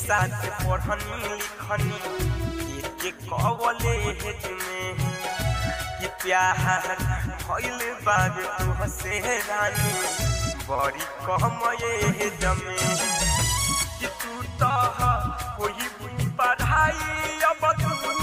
साथ पढ़नी लिखनी एक कवले हेज में कि प्यार भइल बाबे तुहसे रानी बड़ी कम ये जमे कि तू तो कोई पढ़ाई अब तू